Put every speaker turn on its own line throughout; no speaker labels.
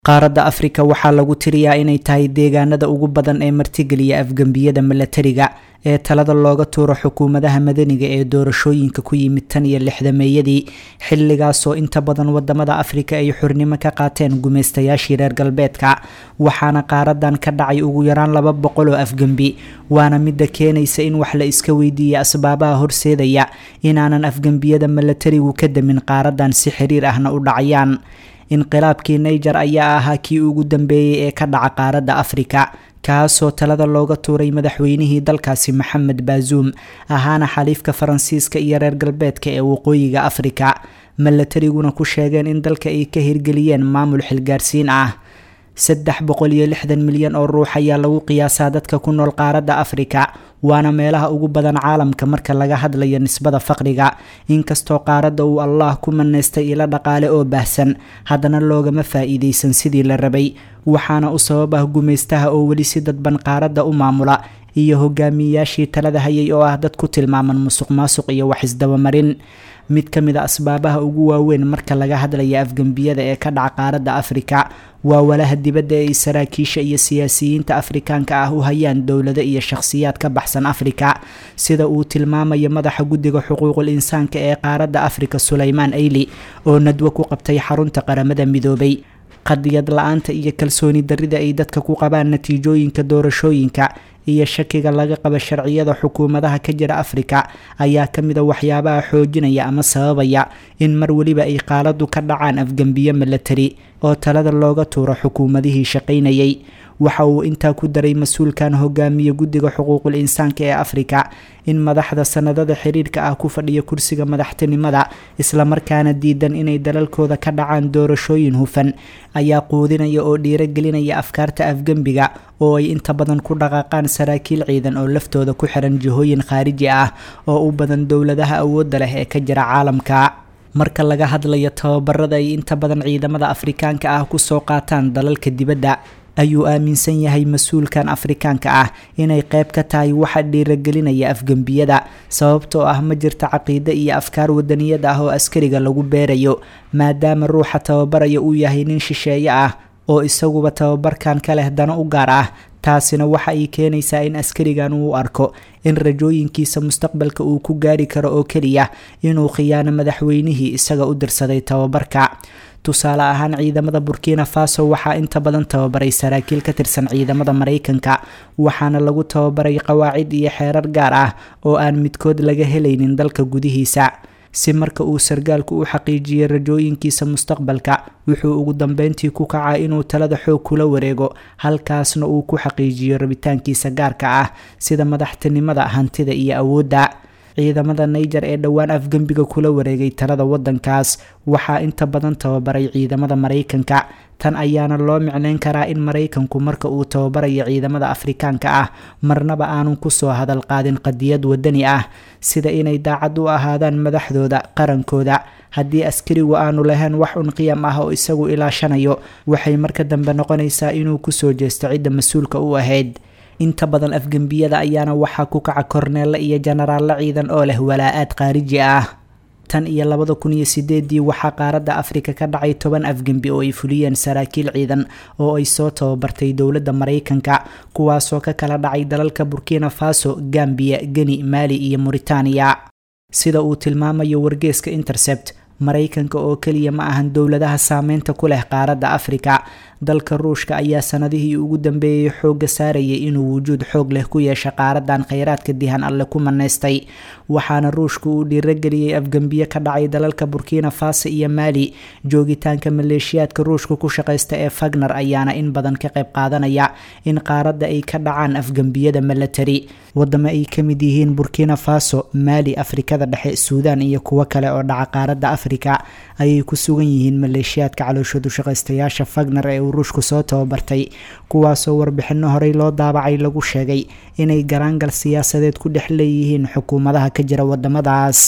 qaaradda afrika waxaa lagu tiriyaa inay tahay deegaanada ugu badan ee martigeliya afgembiyada milatariga ee talada looga tuuro xukuumadaha madaniga ee doorashooyinka ku yimid tan iyo lixdameeyadii xilligaasoo inta badan wadamada afrika ay xurnimo ka qaateen gumaystayaashii reer galbeedka waxaana qaaradan ka dhacay ugu yaraan laba boqol oo afgembi waana midda keenaysa in wax la iska weydiiya asbaabaha horseedaya inaanan afgembiyada milatarigu ka damin qaaradan si xiriir ahna u dhacayaan inqilaabkii naiger ayaa ahaa kii ugu dambeeyey ee ka dhaca qaaradda afrika kaasoo talada looga tuuray madaxweynihii dalkaasi maxamed baazuum ahaana xaliifka faransiiska iyo reer galbeedka ee waqooyiga afrika milatariguna ku sheegeen in dalka ay ka hirgeliyeen maamul xilgaarsiin ah saddex boqol iyo lixdan milyan oo ruux ayaa lagu qiyaasaa dadka ku nool qaaradda afrika waana meelaha ugu badan caalamka marka laga hadlayo nisbada faqriga inkastoo qaaradda uu allah ku maneystay ilo dhaqaale oo baahsan haddana loogama faa-iideysan sidii la rabay waxaana u sabab ah gumaystaha oo weli si dadban qaaradda u maamula iyo hogaamiyeyaashii talada hayay oo ah dad ku tilmaaman musuq maasuq iyo wax isdabamarin mid ka mid a asbaabaha ugu waaweyn marka laga hadlaya afgembiyada ee ka dhaca qaaradda afrika waa walaha dibadda ee ay saraakiisha iyo siyaasiyiinta afrikaanka ah u hayaan dowlado iyo shakhsiyaad ka baxsan afrika sida uu tilmaamayo madaxa guddiga xuquuqul insaanka ee qaaradda afrika suleymaan ayli oo nadwo ku qabtay xarunta qaramada midoobay qadiyad la-aanta iyo kalsooni darrida ay dadka ku qabaan natiijooyinka doorashooyinka iyo shakiga laga qaba sharciyada xukuumadaha ka jira afrika ayaa ka mid a waxyaabaha xoojinaya ama sababaya in mar weliba ay qaaladu ka dhacaan afgembiyo milatari oo talada looga tuuro xukuumadihii shaqaynayay waxa uu intaa ku daray mas-uulkan hogaamiye guddiga xuquuqul insaanka ee afrika in madaxda sanadada xiriirka ah ku fadhiya kursiga madaxtinimada islamarkaana diidan inay dalalkooda ka dhacaan doorashooyin hufan ayaa quudinaya oo dhiiragelinaya afkaarta afgembiga oo ay inta badan ku dhaqaaqaan saraakiil ciidan oo laftooda ku xiran jihooyin khaariji ah oo u badan dowladaha awoodda leh ee ka jira caalamka marka laga hadlayo tababarada ay inta badan ciidamada afrikaanka ah kusoo qaataan dalalka dibadda ayuu aaminsan yahay mas-uulkan afrikaanka ah inay qayb ka tahay waxa dhiiragelinaya afgembiyada sababtoo ah ma jirta caqiide iyo afkaar wadaniyad ah oo askariga lagu beerayo maadaama ruuxa tababaraya uu yahay nin shisheeye ah oo isaguba tababarkan ka leh dano u gaar ah taasina waxa ay keenaysaa in askarigan uu arko in rajooyinkiisa mustaqbalka uu ku gaari karo oo keliya inuu khiyaano madaxweynihii isaga u dirsaday tababarka tusaale ahaan ciidamada burkina faso waxaa inta badan tababaray saraakiil ka tirsan ciidamada maraykanka waxaana lagu tababaray qawaacid iyo xeerar gaar ah oo aan midkood laga helaynin dalka gudihiisa si marka uu sargaalku u xaqiijiyey rajooyinkiisa mustaqbalka wuxuu ugu dambeyntii ku kacaa inuu talada xoog kula wareego halkaasna uu ku xaqiijiyo rabitaankiisa gaarka ah sida madaxtinimada hantida iyo awoodda ciidamada naiger ee dhowaan afgembiga kula wareegay talada wadankaas waxaa inta badan tababaray ciidamada maraykanka tan ayaana loo micneyn karaa in maraykanku marka uu tababarayo ciidamada afrikaanka ah marnaba aanun kusoo hadal qaadin qadiyad wadani ah sida inay daacad u ahaadaan madaxdooda qarankooda haddii askarigu aanu lahayn wax un qiyam ah oo isagu ilaashanayo waxay marka dambe noqonaysaa inuu kusoo jeesto cidda mas-uulka u ahayd inta badan afgembiyada ayaana waxaa ku kaca korneelle iyo jenaraallo ciidan oo leh walaa-aad khaariji ah tan iyo labada kun iyo sideedii waxaa qaaradda afrika ka dhacay toban afgembi oo ay fuliyeen saraakiil ciidan oo ay soo tababartay dowladda maraykanka kuwaasoo ka kala dhacay dalalka burkina faso gambiya geni maali iyo muritaaniya sida uu tilmaamayo wargeeska intercept maraykanka oo keliya ma ahan dowladaha saameynta ku leh qaaradda afrika dalka ruushka ayaa sanadihii ugu dambeeyey xoogga saarayay inuu wujuud xoog leh ku yeesha qaaradan kheyraadka dihan alle ku maneystay waxaana ruushka uu dhiirageliyey afgembiye ka dhacay dalalka burkina faso iyo maali joogitaanka maleeshiyaadka ruushka ku shaqaysta ee fagner ayaana in badan ka qayb qaadanaya in qaaradda ay ka dhacaan afgembiyada milatari wadamo ay ka mid yihiin burkina faso maali afrikada dhexe suudan iyo kuwo kale oo dhaca qaaradda afrika ayay ku sugan yihiin maleeshiyaadka calooshoodu shaqaystayaasha fagner ee uu ruushku soo tababartay kuwaasoo warbixino horey loo daabacay lagu sheegay inay garaangal siyaasadeed ku dhex leeyihiin xukuumadaha ka jira wadamadaas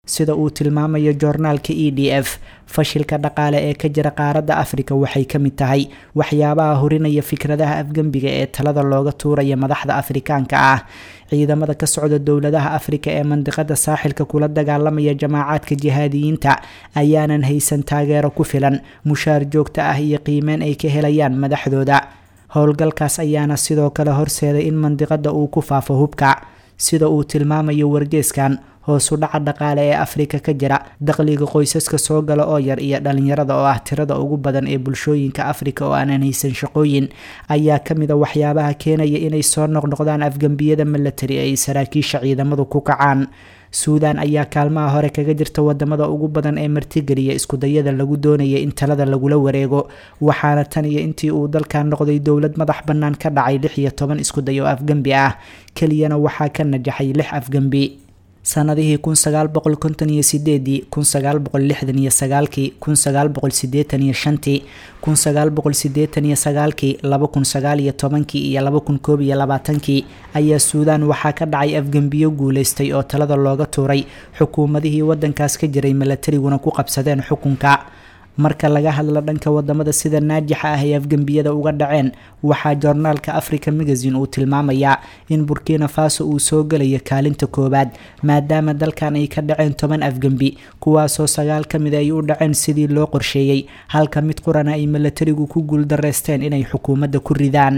sida uu tilmaamayo joornaalka e d f fashilka dhaqaale ee ka jira qaaradda afrika waxay ka mid tahay waxyaabaha horinaya fikradaha afgembiga ee talada looga tuuraya madaxda afrikaanka ah ciidamada ka socda dowladaha afrika ee mandiqada saaxilka kula dagaalamaya jamaacaadka jihaadiyiinta ayaanan haysan taageero ku filan mushaar joogto ah iyo qiimeyn ay ka helayaan madaxdooda howlgalkaas ayaana sidoo kale horseeday in mandiqada uu ku faafo hubka sida uu tilmaamayo wargeeskan hoosu dhaca dhaqaale ee afrika ka jira dakhliga qoysaska soo gala oo yar iyo dhalinyarada oo ah tirada ugu badan ee bulshooyinka afrika oo aanan haysan shaqooyin ayaa kamid a waxyaabaha keenaya inay soo noqnoqdaan afgembiyada milatari ee ay saraakiisha ciidamadu ku kacaan suudan ayaa kaalmaha hore kaga jirta wadamada ugu badan ee martigeliya iskudayada lagu doonaya in talada lagula wareego waxaana tan iyo intii uu dalkan noqday dowlad madax bannaan ka dhacay lix iyo toban iskuday oo afgembi ah keliyana waxaa ka najaxay lix afgembi sanadihii kun sagaal boqol konton iyo sideedii kun sagaal boqol lixdan iyo sagaalkii kun sagaal boqol sideetan iyo shantii kun sagaal boqol sideetan iyo sagaalkii laba kun sagaal iyo tobankii iyo laba kun koob iyo labaatankii ayaa suudaan waxaa ka dhacay afgembiyo guuleystay oo talada looga tuuray xukuumadihii wadankaas ka jiray milatariguna ku qabsadeen xukunka marka laga hadlo dhanka wadamada sida naajixa ah ee afgembiyada uga dhaceen waxaa joornaalka africa magazine uu tilmaamayaa in burkina faso uu soo gelayo kaalinta koowaad maadaama dalkan ay ka dhaceen toban afgembi kuwaasoo sagaal ka mid ay u dhaceen sidii loo qorsheeyey halka mid qurana ay milatarigu ku guuldareysteen inay xukuumadda ku ridaan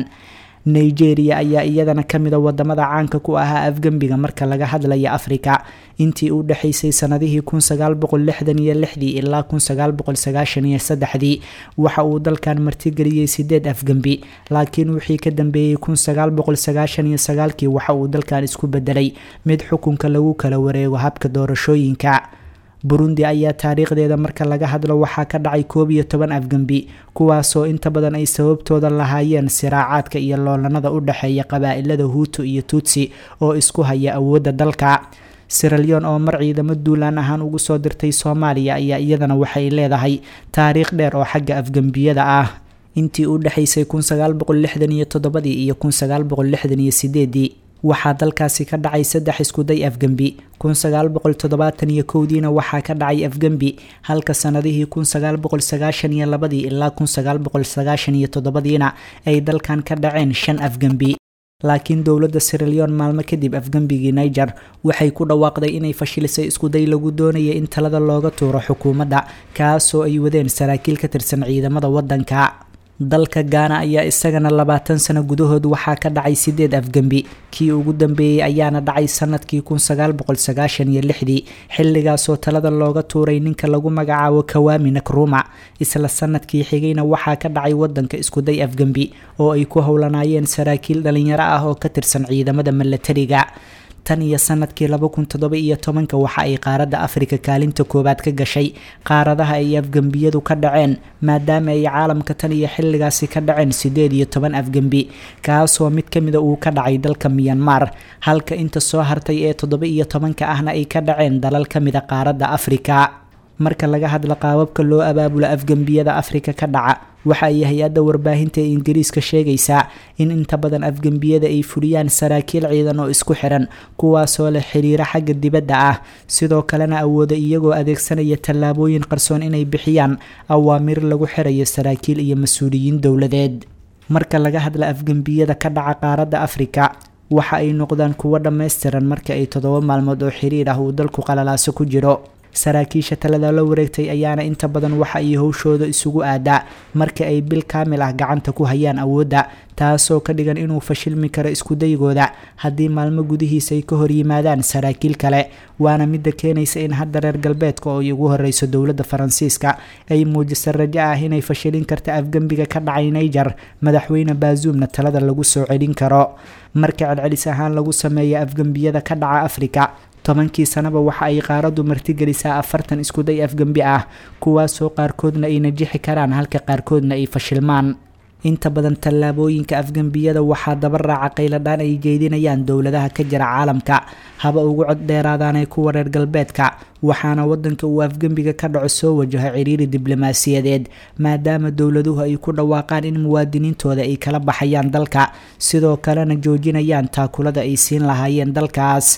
nigeria ayaa iyadana kamid a wadamada caanka ku ahaa afgembiga marka laga hadlaya afrika intii u dhexaysay sanadihii kun sagaal boqol lixdan iyo lixdii ilaa kun sagaal boqol sagaashan iyo saddexdii waxa uu dalkan martigeliyey sideed afgembi laakiin wixii ka dambeeyey kun sagaal boqol sagaashan iyo sagaalkii waxa uu dalkan isku bedelay mid xukunka lagu kala wareego habka doorashooyinka burundi ayaa taariikhdeeda marka laga hadlo waxaa ka dhacay koob iyo toban afgembi kuwaasoo inta badan ay sababtooda lahaayeen siraacaadka iyo loolanada u dhexeeya qabaa-ilada huutu iyo tuutsi oo isku haya awoodda dalka siralyon oo mar ciidamo duulaan ahaan ugu soo dirtay soomaaliya ayaa iyadana waxay leedahay taariikh dheer oo xagga afgembiyada ah intii u dhexaysay kun sagaal boqol lixdan iyo toddobadii iyo kun sagaal boqol lixdan iyo sideedii waxaa dalkaasi ka dhacay saddex iskuday afgembi kun sagaal boqol toddobaatan iyo kowdiina waxaa ka dhacay afgembi halka sanadihii kun sagaal boqol sagaashan iyo labadii ilaa kun sagaal boqol sagaashan iyo toddobadiina ay dalkan ka dhaceen shan afgembi laakiin dowladda siralyon maalmo kadib afgembigii niger waxay ku dhawaaqday inay fashilisay iskuday lagu doonaya in talada looga tuuro xukuumadda kaasoo ay wadeen saraakiil ka tirsan ciidamada waddanka dalka gaana ayaa isagana labaatan sano gudahood waxaa ka dhacay sideed afgembi kii ugu dambeeyey ayaana dhacay sanadkii kun sagaal boqol sagaashan iyo lixdii xilligaasoo talada looga tuuray ninka lagu magacaabo kawaami nakruma isla sanadkii xigayna waxaa ka dhacay wadanka iskuday afgembi oo ay ku howlanaayeen saraakiil dhalinyaro ah oo ka tirsan ciidamada milatariga tan iyo sanadkii laba kun toddoba iyo tobanka waxa ay qaaradda afrika kaalinta koowaad ka gashay qaaradaha ay afgembiyadu ka dhaceen maadaama ay caalamka tan iyo xilligaasi ka dhaceen sideed iyo toban afgembi kaasoo mid ka mida uu ka dhacay dalka miyanmar halka inta soo hartay ee toddoba iyo tobanka ahna ay ka dhaceen dalal ka mida qaaradda afrika marka laga hadlo qaababka loo abaabulo afgembiyada afrika ka dhaca waxa ay hay-adda warbaahinta ee ingiriiska sheegaysaa in inta badan afgembiyada ay fuliyaan saraakiil ciidan oo isku xiran kuwaasoo leh xiriiro xagga dibadda ah sidoo kalena awooda iyagoo adeegsanaya tallaabooyin qarsoon inay bixiyaan awaamir lagu xirayo saraakiil iyo mas-uuliyiin dowladeed marka laga hadla afgembiyada ka dhaca qaaradda afrika waxa ay noqdaan kuwo dhammaystiran marka ay toddoba maalmood oo xiriir ah uu dalku qalalaaso ku jiro saraakiisha talada la wareegtay ayaana inta badan waxa ay howshooda isugu aadaa marka ay bil kaamil ah gacanta ku hayaan awoodda taasoo ka dhigan inuu fashilmi karo iskudaygooda haddii maalmo gudihiisa ay ka hor yimaadaan saraakiil kale waana midda keenaysa in hadda reer galbeedka oo ay ugu horeyso dowladda faransiiska ay muujisa rajo ah inay fashilin karta afgembiga ka dhacay niger madaxweyne baazuumna talada lagu soo celin karo marka celcelis ahaan lagu sameeya afgembiyada ka dhaca afrika tobankii sanaba waxa ay qaaraddu martigelisaa afartan iskuday afgembi ah kuwaasoo qaarkoodna ay najixi karaan halka qaarkoodna ay fashilmaan inta badan tallaabooyinka afgembiyada waxaa daba raaca qayladhaan ay jeedinayaan dowladaha ka jira caalamka haba ugu cod dheeraadaanee kuwa reer galbeedka waxaana wadanka uu afgembiga ka dhaco soo wajaho ciriiri diblomaasiyadeed maadaama dowladuhu ay ku dhawaaqaan in muwaadiniintooda ay kala baxayaan dalka sidoo kalena joojinayaan taakulada ay siin lahaayeen dalkaas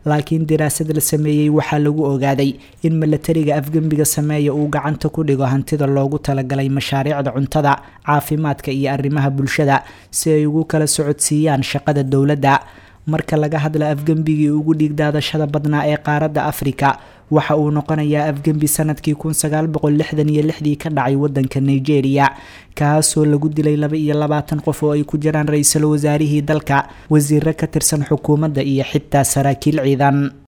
laakiin diraasad la sameeyey waxaa lagu ogaaday in milatariga afgembiga sameeya uu gacanta ku dhigo hantida loogu talagalay mashaariicda cuntada caafimaadka iyo arrimaha bulshada si ay ugu kala socodsiiyaan shaqada dowladda marka laga hadla afgembigii ugu dhiigdaadashada badnaa ee qaaradda afrika waxa uu noqonayaa afgembi sanadkii kun sagaal boqol lixdan iyo lixdii ka dhacay wadanka nigeria kaasoo lagu dilay laba iyo labaatan qof oo ay ku jiraan ra-iisul wasaarihii dalka wasiiro ka tirsan xukuumadda iyo xitaa saraakiil ciidan